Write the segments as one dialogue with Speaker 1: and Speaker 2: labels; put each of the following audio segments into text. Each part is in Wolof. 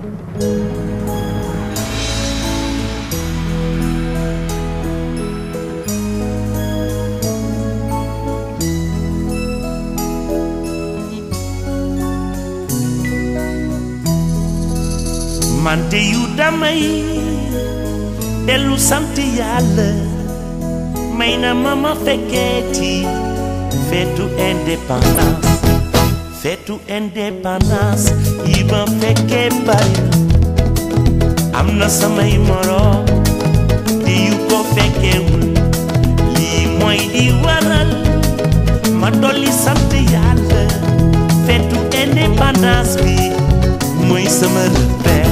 Speaker 1: mante yu damay dellu sant yàlla may na ma ma fekkeeti feetu indépendance feetu indépendance yi ma fekkee bari na am na samay moroom di yu ko fekkeewul lii mooy di waral ma dolli sant yàlla feetu indépendance bi mooy sama repère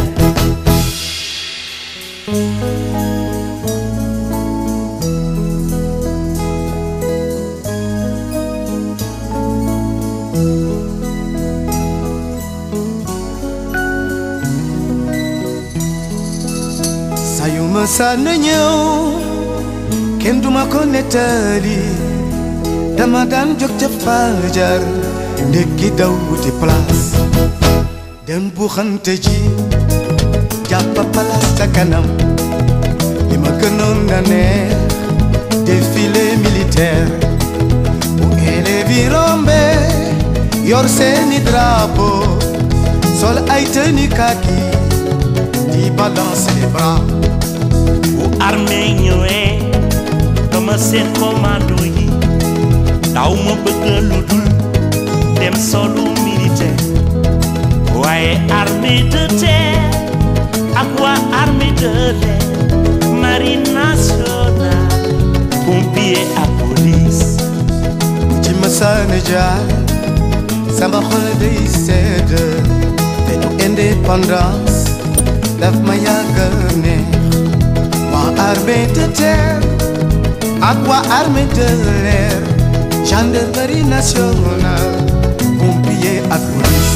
Speaker 2: saa yu ma sànn ñëw kenn duma ko nettali dama daan jóg ca fajar ndekki daw wuti place dem bu xante ji jàpp place ca kanam li ma gënoon na neex défilé militaire bu élèves yi rombe yor seeni drapeau sol ay tenue kaki di balancer les bras
Speaker 1: bu armée ñëwee dama seen commando yi daw ma bëgg lu dul dem solu militaire waaye armée de terre ak waa armée de l'air marine nationale pompier ak police
Speaker 2: ci masaana jaar sama xol day sedd te du indépendance daf ma yàgg neex waa armée de terre ak waa armée de l'air gendarmerie nationale pompier ak police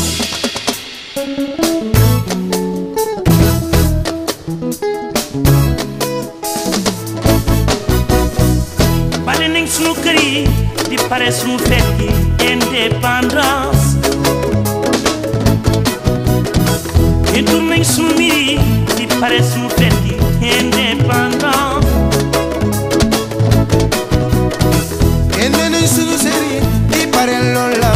Speaker 1: bale nañ sunu kër yi di pare sunu fête yi indépendance yëndu nañ sunu mbir yi di pare sunu fête yi indépendance
Speaker 2: génne nañ sunu série di pare lool la